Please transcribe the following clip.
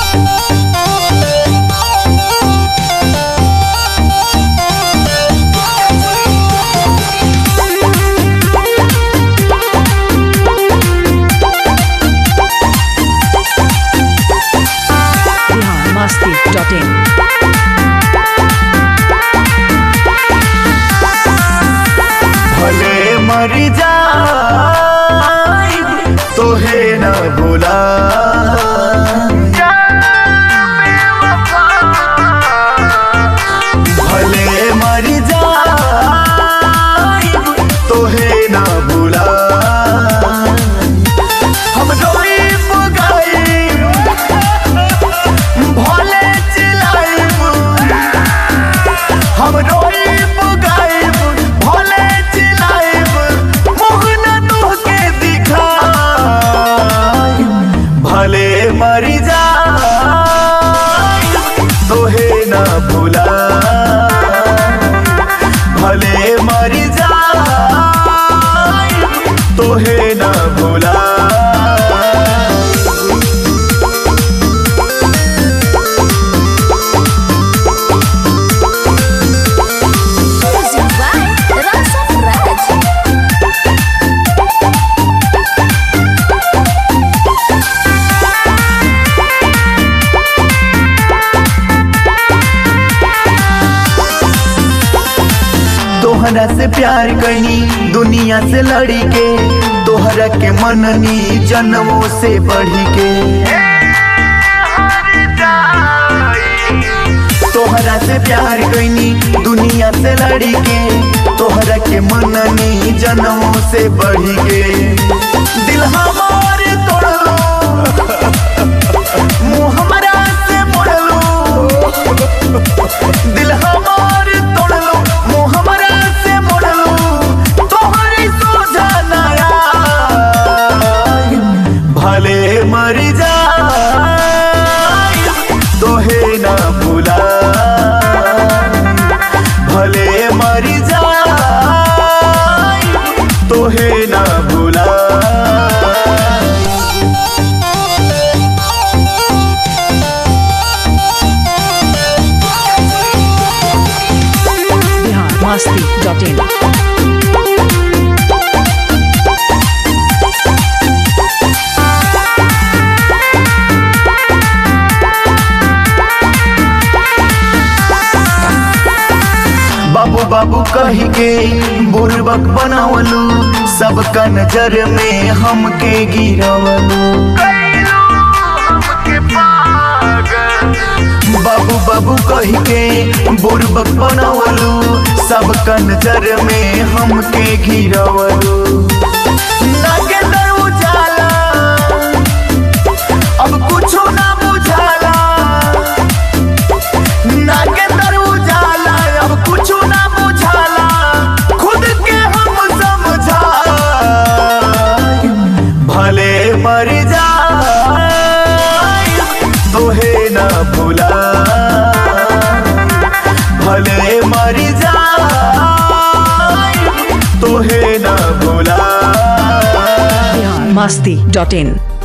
biharmasti.in भले मर जाई तोहे न भुला भले मर जाई तोहे न भुला हम रोइब गाइब भले चिल्लाइब हम रोइब गाइब भले चिल्लाइब मुँह न तोहके दिखाइब भले मर जाइब तोहे न भुला भले मर जाइब तोहे न भुला Music by Rasa Raj. तोहरा से प्यार कनी दुनिया से लड़ी के तोहरा के मननी जन्मों से बढ़ी के तोहरा से प्यार कनी दुनिया से लड़ी के तोहरा के मननी जन्मों से बढ़ी के दिल हमार तोड़लो मुँह हमरा से मोड़लो दिल हमार तोड़लो मुँह हमरा से मोड़लो तोहरी सोझा नया भले मर जाए तोहे ना भुला भले मर जाए तोहे ना भुला biharmasti.in बाबू बाबू कही के बुरबक बनावलू सबका नजर में हमके गिरवलू बाबू बाबू कही के बुरबक बनावलू सबका नजर में हमके गिरवलू लागे दर उजाला अब कुछो ना बुझाला नागेंद्र उजाला अब कुछ ना बुझाला खुद के हम समझा भले मर जाए तोहे ना भुला भले मर जाए तोहे ना भुला biharmasti.in